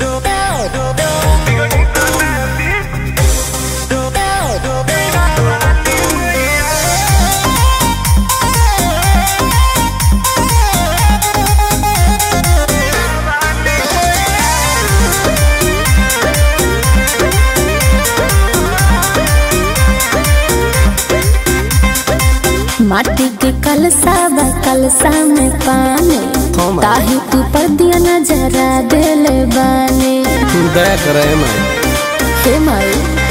माटी के कलसा बा कलसा में पानी हाँ, माई। ताही तू पर दिया नजरा देले बानी दया करे माई हे माई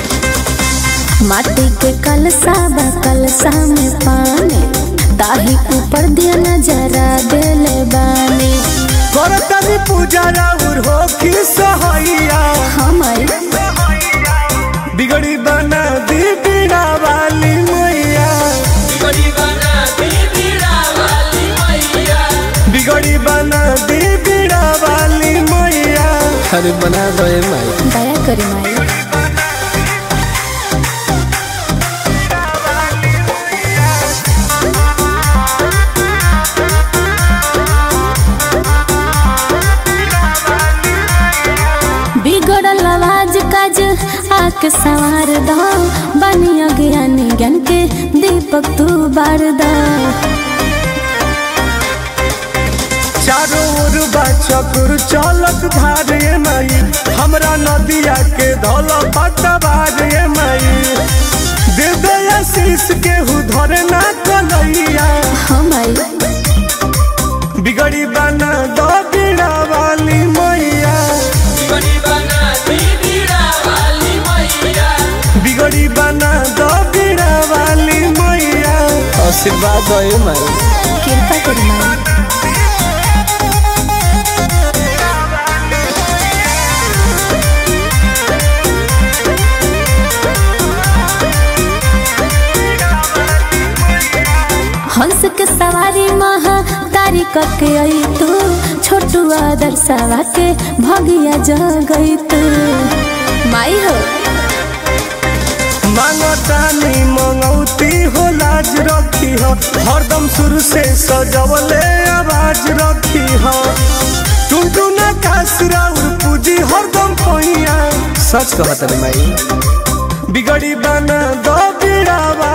माटी के कलसा बा कलसा में पानी ताही ऊपर दिया नजरा देले बानी करतनी पूजा राउर हो कि सहैया हमारी बिगड़ी बना दी बीड़ा वाली मैया बिगड़ी बना दी बीड़ा वाली मैया अरे बना दो ए माई दया करी माई बिगड़ल आवाज काज आके सवार दो बनिया ज्ञानी ज्ञान के दीपक तू बार दो चारों ओर बा चक्र चलत धारे माई हमरा नदिया के धल पटवारे माई दे दे आशीष के हु धरे ना कलैया हमारी बिगड़ी बना दो बीड़ा वाली मैया बिगड़ी बना दो बीड़ा वाली मैया आशीर्वाद दो ए माई कृपा करी माई हंस के सवारी महा तारी के आई तू छोटू आदर सवा के भगिया जगई तू माई हो मांगतानी मंगौती हो लाज रखी हो हरदम शुरू से सजवले आवाज रखी हो टुनटुना कासुरा पूजी हरदम पैया सच कहत रे माई बिगड़ी बना दो बीड़ा